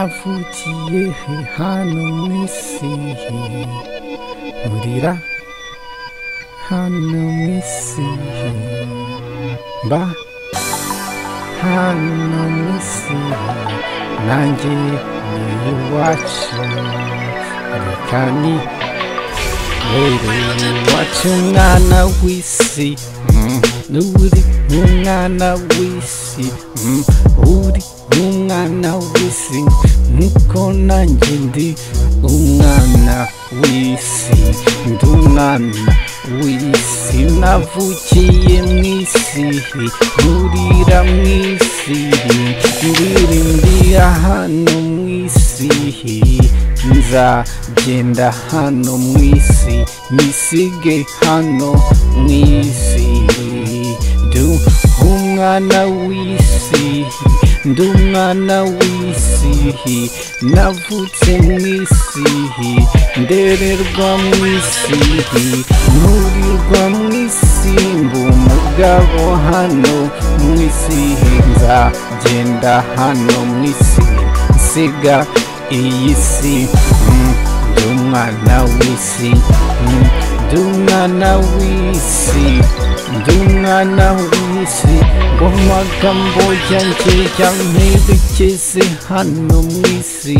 navukiye he hano mu isi he nkurira hano mu isi he mba hano mu isi he nanjye ni iwacu reka ni Rero wacu mwana w'isi mm, uri umwana w'isi mm, uri umwana w'isi nkuko nanjye ndi umwana w'isi ndi umwana w'isi navukiye mu isi nkurira mu isi ndirimbira hano mu isi nzagenda hano mu isi nisige hano mu isi ndi umwana w'isi ndi umwana w'isi navutse mu isi ndererwa mu isi nturirwa mu isi mba umugabo hano mu isi nzagenda hano mu isi nsiga iyi si mm, ndi umwana w'isi mm, ndi umwana w'isi ndi umwana w'isi ngo amagambo yanjye yamperekeze hano mu isi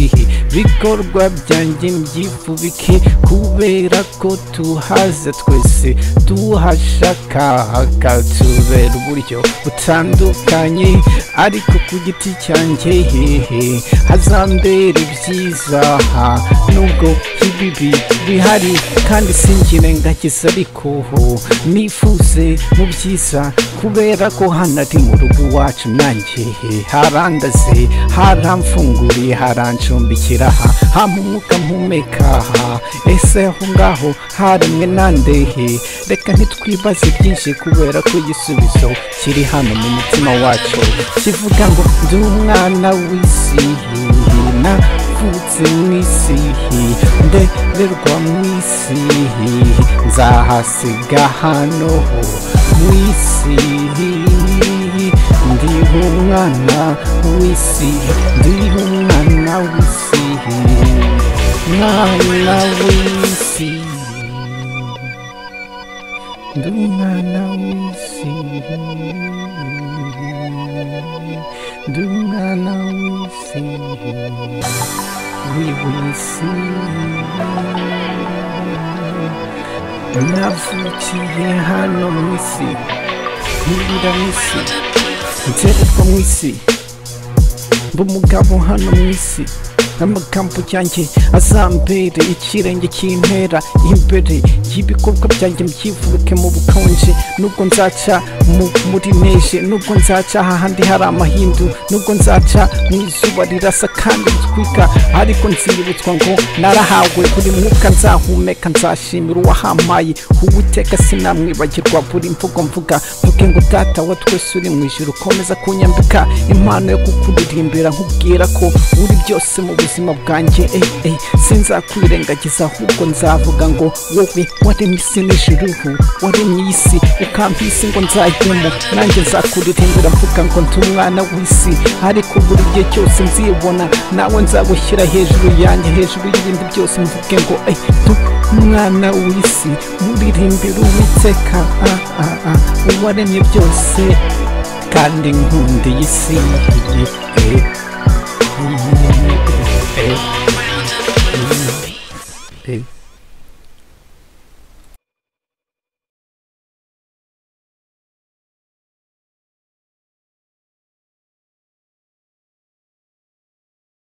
bikorwa byanjye mbyifubike kubera ko tuhaza twese tuhashaka hakatubera uburyo butandukanye ariko ku giti cyanjye hehe hazambera ibyiza ha nubwo ibibi bihari kandi singire ngakiza ariko ho nifuze mu byiza kubera ko hano ari mu rugo iwacu nanjye he harandaze haramfunguriye harancumbikira aha hampa umwuka mpumeka aha ese aho ngaho haremwe nandehe reka ntitwibaze byinshi kubera ko igisubizo kiri hano mu mutima wacu kivuga ngo ndi umwana w'isi navutse mu isi ndererwa mu isi nzahasiga hano mu isi ndi umwana w'isi ndi umwana w'isi umwana w'isi ndi umwana w'isi ndi umwana w'isi w'isi navukiye hano mu isi nkurira mu isi ntererwa mu isi mba umugabo hano mu isi amagambo yanjye azambere ikirenge kintera imbere y'ibikorwa byanjye mbyivuke mu bukonje nubwo nzaca mu muri neje nubwo nzaca ahandi hari amahindu nubwo nzaca mu izuba rirasa kandi ritwika ariko nzibutswa ngo narahawe buri mwuka nzahumeka nzashimira uwahampaye uwiteka sinamwibagirwa buri mvugo mvuga mvuge ngo data wa twese uri mu ijuru komeza kunyambika impano yo kukuririmbira nkubwira ko uri byose mu buzima bwanjye ey ey sinzakwirengagiza ahubwo nzavuga ngo wowe waremye isi n'ijuru waremye iyi si ukampa isi ngo nzajyemo nanjye nzakuririmbira mvuga ngo ndi umwana w'isi ariko buri gihe cyose nzibona nawe nzagushyira hejuru yanjye hejuru y'ibindi byose mvuge ngo ey tu umwana w'isi muririmbira uwiteka ah ah ah uwaremye byose kandi nkunda iyi si eh, eh. Hey.